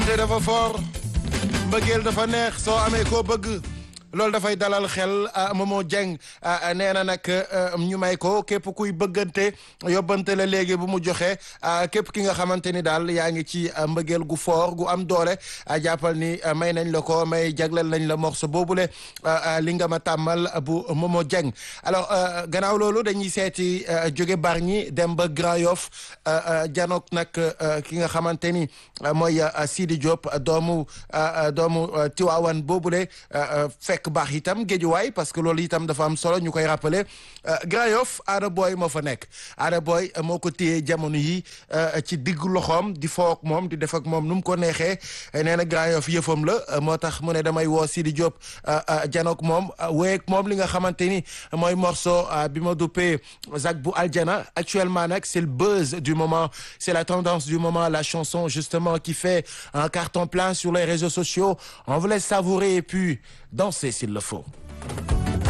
te dafa fort mbëggeel dafa neex soo amee koo bëgg loolu dafay dalal xel Momo Dieng nee na nag ñu may ko képp kuy bëggante yóbbante la léegi bu mu joxe képp ki nga xamante ni daal yaa ngi ci mbëggeel gu fort gu am doole jàppal ni may nañ la ko may jagleel nañ la morceau boobule li nga ma tàmmal bu Momo Dieng alors gannaaw loolu dañuy seeti jóge Bargny dem ba Grand Yoff janook nag ki nga xamante ni mooy Sidi Diop doomu doomu Tiwaawan boobule fekk baax itam géejuwaay parce que loolu itam dafa am solo ñu koy rappeler Grand Yoff Ada Boy moo fa nekk Ada Boy moo ko téye jamono yi ci diggu loxoom di foo ak moom di def ak moom nu mu ko neexee nee na Grand Yoff yëfam la moo tax mu ne damay woo Sidi Diop janook moom wéyeeg moom li nga xamante ni mooy morceau bi ma duppee Zak bu Aljana actuellement nag c'est le buzz du moment c'est la tendance du moment la chanson justement qui fait un carton plein sur les réseaux sociaux on vous laisse savourer et puis danser s'il le faut